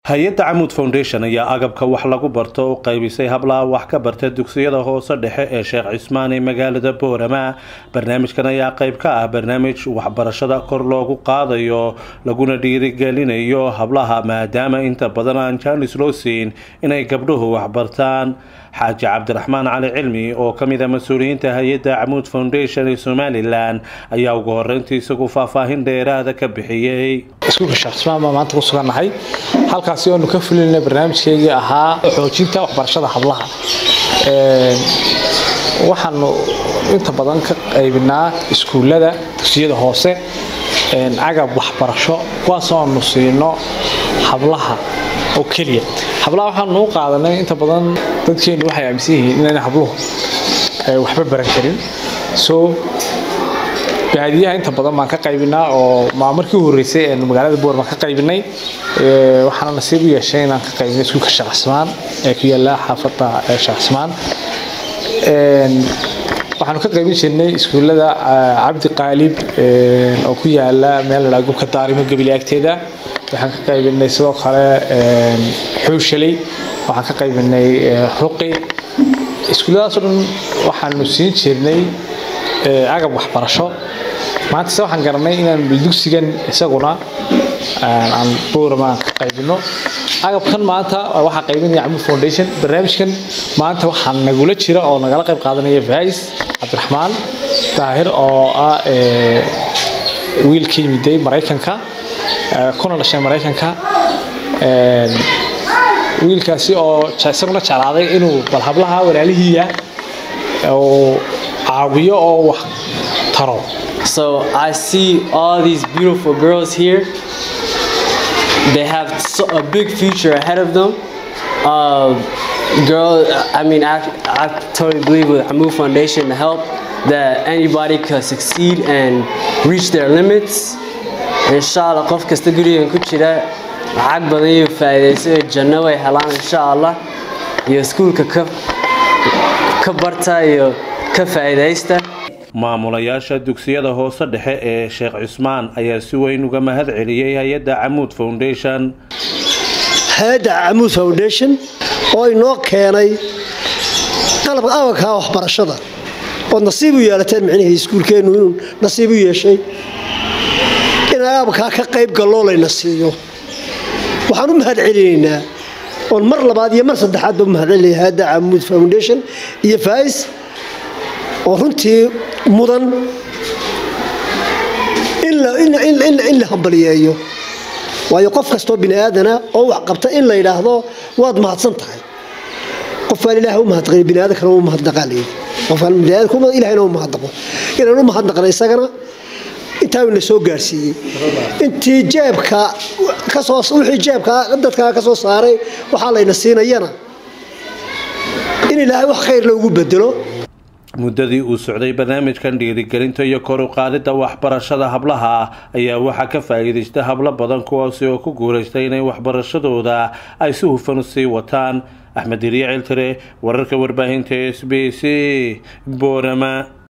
hay-adda camuud foundation ayaa agabka wax lagu barto u qaybisay hablaha wax ka barta dugsiyada hoose dhexe ee sheekh cismaan ee magaalada boorama barnaamijkan ayaa qayb ka ah barnaamij waxbarashada kor loogu qaadayo laguna dhiirigelinayo hablaha maadaama inta badan aan jaanis loo siin inay gabdhuhu waxbartaan xaaji cabdiraxmaan cali cilmi oo ka mid a mas-uuliyiinta hay-adda camuud foundation ee somalilan ayaa ugu horeyntii isagu faahfaahin dheeraada ka bixiyey iskuulka sheekh cismaan baa maanta ku sugannahay halkaasi oonu ka fulinay barnaamijkeygii ahaa xoojinta waxbarashada hablaha waxaanu inta badan ka qaybinaa iskuullada dugsiyada hoose agab waxbarasho kuwaasoo aanu siino hablaha oo keliya hablaha waxaanu u qaadanay inta badan dadkeenu waxay aaminsan yihiin inayna habluhu waxba baran karin so baadiyaha inta badan baan ka qaybinaa oo markii u horreysay ee magaalada boor baan ka qaybinay waxaana nasiib u yeeshay inaan ka qaybinay iskuulka sheekh cismaan ee ku yaala xaafadda sheekh cismaan waxaanu ka qaybin jirnay iskuullada cabdi qaalib oo ku yaala meel la gubka daarimo gabili agteeda waxaan ka qaybinay sidoo kale xuushaley waxaan ka qaybinay ruqi iskuulladaas oo dhan waxaanu siin jirnay agab waxbarasho maanta se waxaan garanay inaan dugsigan isaguna aan boorama ka qaybino agabkan maanta waxaa qaybinaya camud foundation barnaamijkan maanta waxaa nagula jira oo nagala qayb qaadanaya vais cabdiraxmaan daahir oo ah wiil ka yimiday maraykanka kuna dhashay maraykanka wiilkaasi oo isaguna jeclaaday inuu bal hablaha walaalihiiya uu caawiyo oo wax taro So I see all these beautiful girls here. They have so, a big future ahead of them. Uh, girl, I mean, I, I totally believe with Amu Foundation to help that anybody can succeed and reach their limits. Inshallah, qof kasta gurigan ku jira lacag badan iyo faa'iidayso janno way helaan insha Allah iyo iskuulka ka ka barta iyo ka faa'iidaysta maamulayaasha dugsiyada hoose dhexe ee sheekh cismaan ayaa si weyn uga mahad celiyey hay-adda camuud foundation hay-adda camuud foundation oo inoo keenay qalabka agabka waxbarashada ood nasiib u yeelateen micnihii iskuulkeennu inuu nasiib u yeeshay in agabkaa ka qayb galloo layna siiyo waxaan u mahad celinaynaa oon mar labaad iyo mar saddexaadba u mahad celinaya hay-adda camuud foundation iyo faais oo runtii mudan in la hambaliyeeyo waayo qof kastoo bini aadana oo wax qabta in la yidhaahdo waad mahadsan tahay qofaan ilaah u mahadaqin biniaadankana u mahadnaqaalayi qofaan biniaadamka ilahayna u mahadnaqo inaan u mahadnaqna isagana intaa na soo gaarsiiyey intii jeebka kasoo wixii jeebka dadkaa ka soo saaray waxaa layna siinayana in ilaahay wax khayr loogu bedelo muddadii uu socday barnaamijkan dhiirigelinta iyo kor u qaadidda waxbarashada hablaha ayaa waxaa ka faa'iidaystay hablo badan kuwaasi oo ku guulaystay inay waxbarashadooda ay si hufan u sii wataan axmed iriya ciltire wararka warbaahinta s b c boorama